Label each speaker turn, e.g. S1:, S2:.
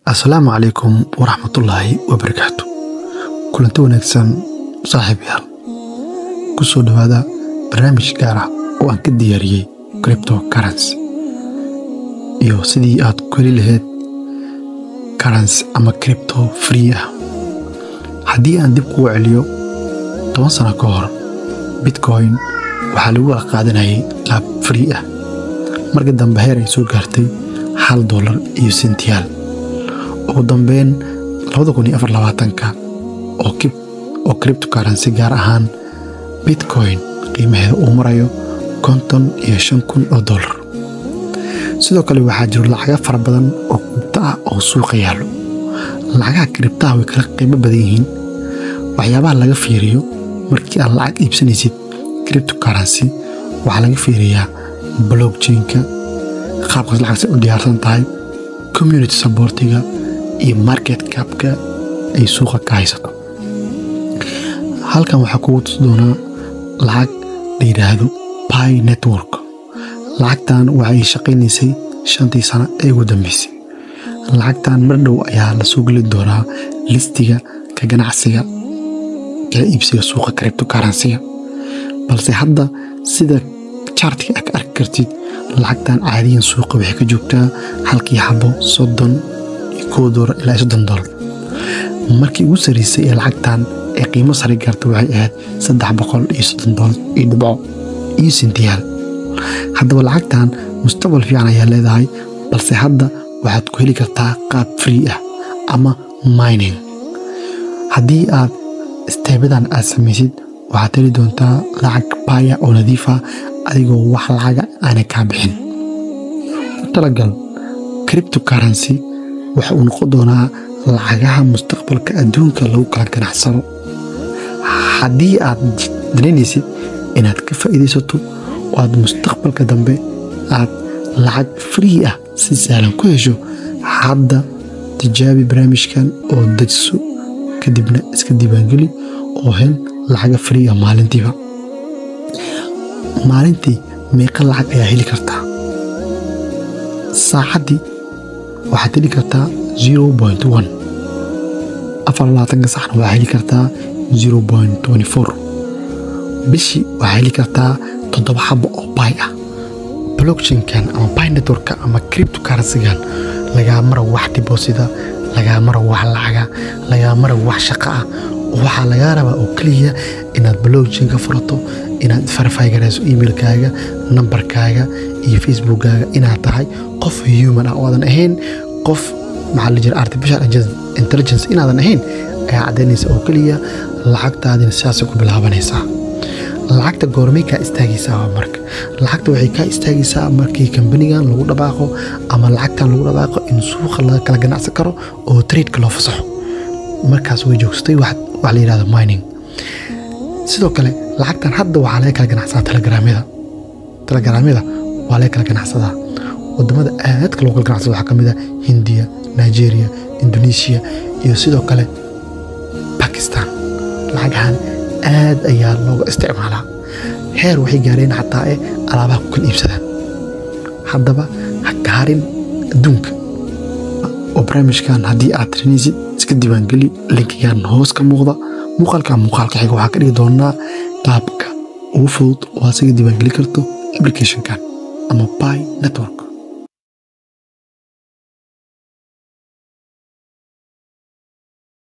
S1: asalaamu calaykum waraxmatullaahi wabarakaatu kulanti wanaagsan saaxiibayaal ku soo dhowaada barnaamij gaar ah oo aan ka diyaariyey cripto currency iyo sidii aad ku heli lahayd currency ama cripto free ah haddii aan dib kugu celiyo toban sano ka hor bitcoin waxaa lagu qaadanayay qaab free ah marka dambe heer ay soo gaartay hal dollar iyo sentiyaal ugu dambeyn ka oo cripto currency gaar ahaan bitcoin qiimaheeda uu marayo konton iyo shan kun oo dollar sidoo kale waxaa jiro lacaga fara badan oo kribto ah oo suuqa yaallo lacagaha kribtaha way kala qiimo badan yihiin waxyaabaha laga fiiriyo markii aad lacag iibsanaysid cripto currency waxaa laga fiiriyaa blockchainka qaabkaas lacagsa u diyaarsan tahay community supportiga iyo market capka ay suuqa ka haysato halkan waxaa kugu tusi doonaa lacag la yidhaahdo pi network lacagtan waxay shaqaynaysay shantii sano ee ugu dambeysay lacagtan mar dhow ayaa la soo geli doonaa listiga ka ganacsiga kala iibsiga suuqa cripto currencyga balse hadda sida chartiga a ka arki kartid lacagtan caadiyan suuqa waxay ka joogtaa halkii xabo soddon iyo kow doolar ilaa soddon doolar markii ugu sarreysay ee lacagtan ee qiimo sare gaarta waxay ahayd saddex boqol iyo soddon doolar iyo dhibco iyo sintiyaal haddaba lacagtan mustaqbal fiican ayaa leedahay balse hadda waxaad ku heli kartaa qaab free ah ama mining haddii aad isteebadan aad samaysid waxaad heli doontaa lacag baya oo nadiifa adigoo wax lacaga aanay kaa bixin ku talagal cripto currency waxa uu noqon doonaa lacagaha mustaqbalka adduunka lagu kala ganacsado haddii aad danaynaysid inaad ka faa'iidaysato oo aad mustaqbalka dambe aad lacag free ah si sahlan ku hesho hadda tijaabi barnaamijkan oo dejiso kadibna iska diiwaangeli oo hel lacaga free ah maalintiiba maalintii meeqa lacag ayaa heli kartaa saacaddii waxaad heli kartaa zero point one afar labaatanka saxna waxaa heli kartaa zero point twenty four bishii waxaa heli kartaa toddoba xabo oo bay ah blockchainkan ama bay networka ama cripto currencygan lagaa mara wax dibosida lagaa mara wax lacaga lagaa mara wax shaqo ah waxaa lagaa rabaa oo keliya inaad blockchain ka furato inaad verify garayso emailkaaga nambarkaaga iyo facebookkaaga inaad tahay qof human ah oo aadan ahayn qof maxaa la jira artificial intelligence inaadan ahayn ayaa caddaynaysa oo keliya lacagtaadina sidaasay ku bilaabanaysaa lacagta goormay kaa istaagaysaa marka lacagta waxay kaa istaagaysaa markii kambanigan lagu dhabaaqo ama lacagtan lagu dhabaaqo in suuqa laga kala ganacsan karo oo tradeka loo fasaxo markaas way joogsatay wax la yidhahdo mining sidoo kale lacagtan hadda waxaa laga kala ganacsadaa telegramyada telegramyada waa laga kala ganacsadaa wadamada aadka loo kala ganacsado waxaa ka mid ah hindiya nigeria indonesia iyo sidoo kale bakistan lacagahan aad ayaa looga isticmaalaa heer waxay gaareen xataa ee alaabaha ku kala iibsadaan haddaba ha gaarin adduunka oo barnaamijkan haddii aad tirinaysid iska diiwaangeli linkigan hoos ka muuqda muuqaalka muuqaalka xiga waxaa ka dhigi doonaa qaabka ugu fudud oo aad isaga diiwaangeli karto applicationkan ama by network